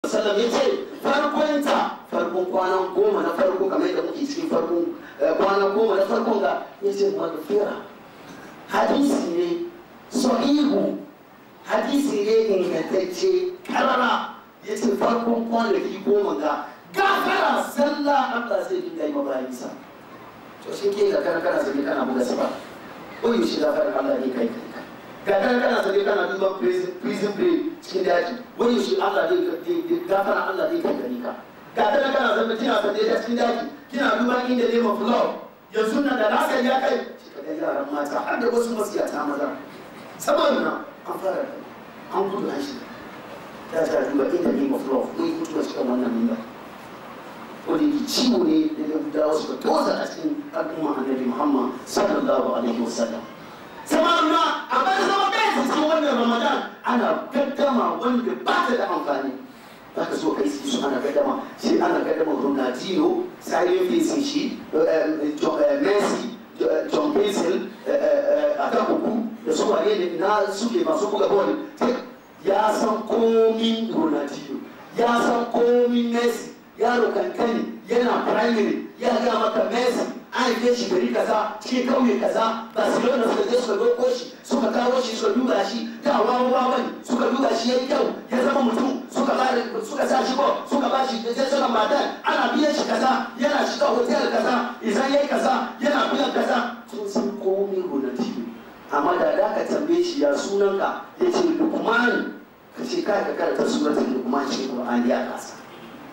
sallam ya ce farkonta farkon kwanan goma na farko kamar yadda muke cikin farkon kwanan goma na farkon ga ya ce magfira hadisi ne sahihu hadisi ne ingantacce karara ya ce farkon kwanaki goma ga gafara sallah Allah zai dinga yi mabayinsa to shi ke ga kana zabi kana buga saba ko yi shi gafara Allah ne kai kai ga kana kana zabi kana duban prison break cikin daji wani shi Allah ne gafara Allah ne kai gari ka ga kana kana zabi kina zabi da cikin daji kina duban inda name of law yanzu nan da nasa ya kai shi ka ga yaran mata har da wasu masiyata maza saboda nan an fara an gudu an shi ya ta duba inda name of law ko yi mutuwa cikin wannan mimba wanda yake ciwo ne da yahudawa suka toza a cikin al'umma annabi muhammad sallallahu alaihi wasallam sama na a bar zama bai cikin wannan ramadan ana gaddama wanda ba ta da amfani za ka so kai su ana gaddama shi ana gaddama ronaldinho silent facing shi messi john pencil a kan huku da su wane ne na suke masu buga bol ya san komin ronaldinho ya san komin messi yaro kankani yana primary ya ga maka messi an yi shi gari kaza cikin kauye kaza barcelona suka je suka doko shi suka kawo shi suka duba shi da wawa wani suka duba shi yayi kyau ya zama mutum suka ba suka sa shi ko suka ba shi da suna matan ana biyan shi kaza yana shiga hotel kaza idan yayi kaza yana biyan kaza sun san komai gonati amma da da ka tambaye shi ya sunanka ya ce lukman ka ce kai ka karanta suratul lukman shi qur'ani ya kasa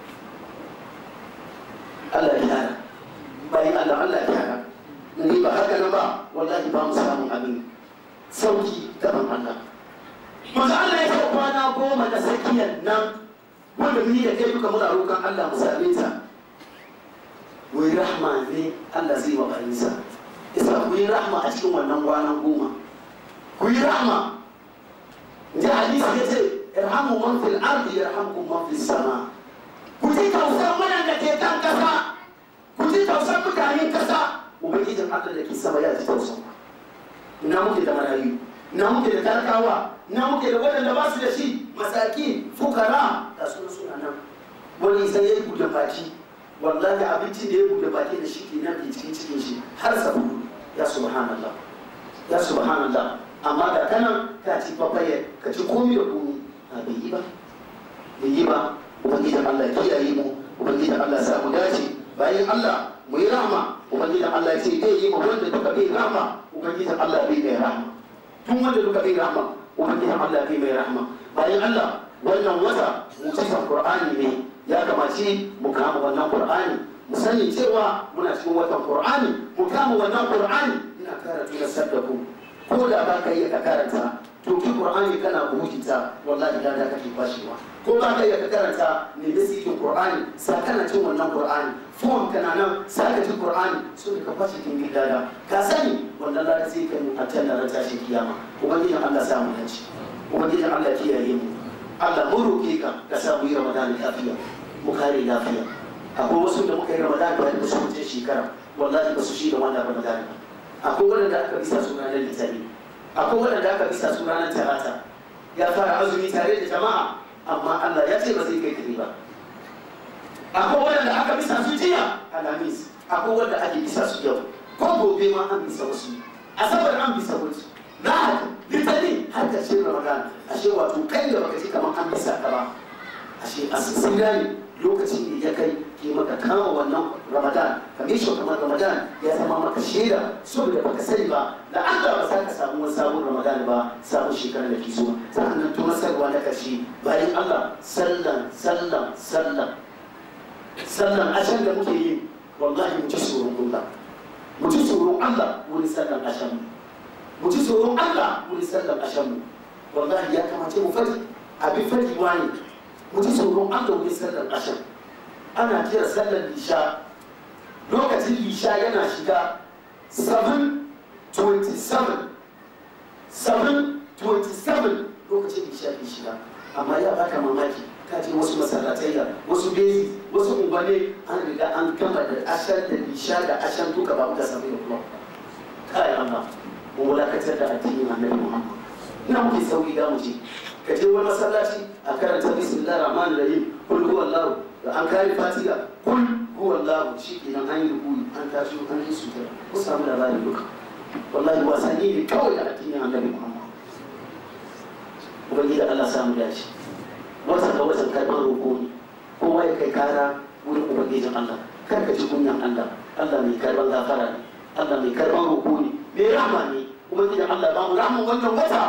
Allah ya gyara bayan Allah Allah ya gyara ni ba haka nan ba wallahi ba mu samu abin sauki gaban Allah manzo Allah ya ce kwana goma da sakiyar nan wanda ni da kai duka muna roƙon Allah mu same ta wai rahma ne Allah zai wa bayinsa isa ku yi rahma a cikin wannan kwanan goma ku yi rahma da hadisi ya ce irhamu man fil ardi yarhamkum man fis sama' ku ji tausan wannan da ke kan kasa ku ji tausan mutanen kasa ubangijin allah da ke sama ya ji tausan ina muke da marayu ina muke da talakawa ina muke da waɗanda ba su da shi masaki fukara da suna suna nan wani sai ya yi buɗe baki wallahi abincin da ya buɗe baki da shi ke nan ke cikin cikin shi har sabu ya subhanallah ya subhanallah amma da kanan ka ci papaye ka ci komi da komi a bai yi ba bai yi ba ubangijin Allah kiyaye mu ubangijin Allah sa mu dace bayan Allah mu yi rahma ubangijin Allah ya ce zai yi mu wanda duka bai rahma ubangijin Allah bai mai rahma tun wanda duka bai rahma ubangijin Allah bai mai rahma bayan Allah wannan wata mu'jizar Qur'ani ne ya kamace mu kama wannan Qur'ani mu sani cewa muna cikin watan Qur'ani mu kama wannan Qur'ani ina karatu na saddaku ko da ba ka iya ka karanta to ki Qur'ani kana buhujita wallahi da kake kwashewa ko ba ka iya ka karanta ne da sikin Qur'ani sa kana cin wannan Qur'ani fon kana nan sa ka cin Qur'ani so ka fashe kin gidada ka sani wannan lada sai ka mu hatta da tashi kiyama ubangijin Allah sa mu dace ubangijin Allah kiyaye mu Allah mu roke ka ka sa mu yi Ramadan lafiya mu kare lafiya akwai wasu da muka yi Ramadan da su wuce shekara wallahi ba su shi da wannan Ramadan akwai wanda aka bisa suna na litani akwai wanda aka bisa suna na talata ya fara azumi tare da jama'a amma Allah ya ce ba zai kai kare ba akwai wanda aka bisa su jiya alamis akwai wanda ake bisa su yau ko gobe ma an bisa wasu asabar an bisa wasu na litani har ka ce ramadan ashe wato kai da baka ce kamar an bisa ka ba ashe asira ne lokacin da ya kai ke maka kama wannan ramadan ka shi kamar ramadan ya zama maka shaida saboda baka sani ba da Allah ba za ka samu wani sabon ramadan ba sabon shekarar da ke zuwa sannan tunasarwa na karshe bayan Allah sallan sallan sallan sallan ashan da muke yi wallahi mu ci tsoron Allah mu ci tsoron Allah wani sallan ashan mu ci tsoron Allah wani sallan ashan wallahi ya kamace mu fadi abin fadi wani mu ji tsoron Allah wani sallan ashan ana kira sallar lisha lokacin lisha yana shiga 727 727 lokacin lisha ke shiga amma ya baka mamaki ka ce wasu masallatai wasu bezi wasu ubane an riga an gama da ashar da lisha da ashan duka ba muka sami da kuma kai Allah mu wulakatar da addinin annabi Muhammad ina muke sauki ga mu je ka je wani masallaci a karanta bismillahir rahmanir rahim kul huwallahu da an kare fatiha kul huwallahu shi kenan an yi rukuni an tashi an yi sujada ku samu labari duka wallahi wasanni ne kawai da addinin annabi muhammad ubangiji Allah samu dace wata ga watan karɓar roƙo ne kowa ya kai kara wurin ubangijin Allah kar ka ji kunyan Allah Allah mai karɓar gafara ne Allah mai karɓar roƙo ne mai rahama ne ubangijin Allah ba mu rahama wannan wata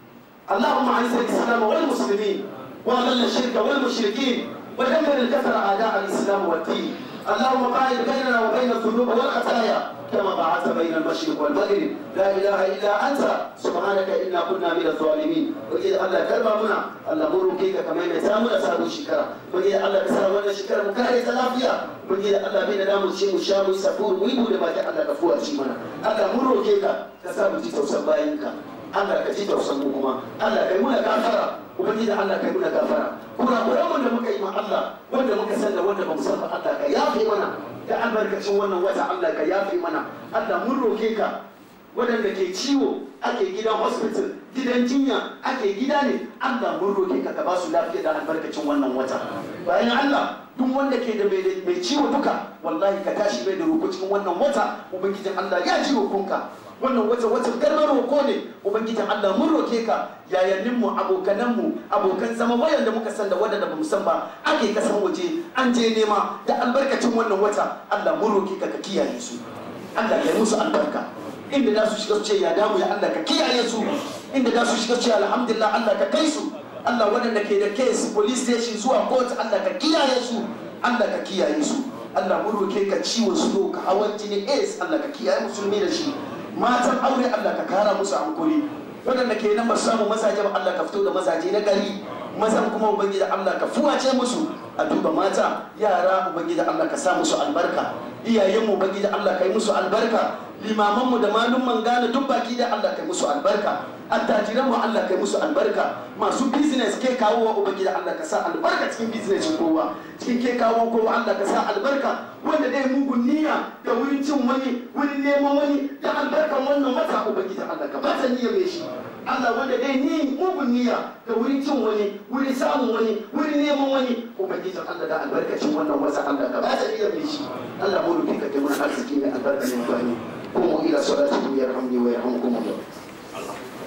اللهم اعز الاسلام والمسلمين واذل الشرك والمشركين ودمر الكفر اعداء الاسلام والدين اللهم باعد بيننا وبين الذنوب والخطايا كما بعثت بين المشرق والمغرب لا اله الا انت سبحانك انا كنا من الظالمين وإذا الله كرم منا الله مرو كيك كما يتامل أسابو شكرا وإذا الله كسر وانا شكرا مكاري تلافيا وإذا الله بين دامو شيء مشامو يسافور ويبو لما جاء الله كفوا شيمنا الله مرو كيك كسابو جيتو سباينك Allah ka ji tausan mu kuma Allah kai muna gafara ubangiji Allah kai muna gafara kurakuran mu da muka yi ma Allah wanda muka san da wanda bamu san ba Allah ka yafe mana da albarkacin wannan wata Allah ka yafe mana Allah mun roke ka waɗanda ke ciwo ake gidan hospital gidan jinya ake gida ne Allah mun roke ka ka ba su lafiya da albarkacin wannan wata bayan Allah duk wanda ke da mai ciwo duka wallahi ka tashi bai da roko cikin wannan wata ubangijin Allah ya ji rokonka wannan wata wata garmar roko ne ubangijin Allah mun roke ka yayannin mu abokanan mu abokan zama wayanda muka san da wanda bamu san ba ake kasan waje an je nema da albarkacin wannan wata Allah mun roke ka ka kiyaye su Allah ya musu albarka inda za su shiga su ce ya damu ya Allah ka kiyaye su inda za su shiga su ce alhamdulillah Allah ka kai su Allah waɗanda ke da case police station zuwa court Allah ka kiyaye su Allah ka kiyaye su Allah mun roke ka ciwon su ka hawan jini AIDS Allah ka kiyaye musulmi da shi matan aure Allah ka kara musu hankuri waɗanda ke nan ba su samu mazaje ba Allah ka fito da mazaje na gari mazan kuma ubangiji Allah ka fuwace musu a duba mata yara ubangiji Allah ka sa musu albarka iyayenmu ubangiji Allah ka yi musu albarka limamanmu da malumman gane duk baki da Allah ka yi musu albarka attajiran mu Allah kai musu albarka masu business ke kawo wa ubangiji Allah ka sa albarka cikin business kowa cikin ke kawo kowa Allah ka sa albarka wanda dai mugun niyya da wurin cin wani wurin neman wani da albarkan wannan wata ubangiji Allah ka bata niyya mai shi Allah wanda dai ni mugun niyya da wurin cin wani wurin samun wani wurin neman wani ubangiji Allah da albarkacin wannan wata Allah ka bata niyya mai shi Allah mu rubi ka kai mana arziki mai albarka ne ba ni قوموا إلى صلاتكم يرحمني ويرحمكم الله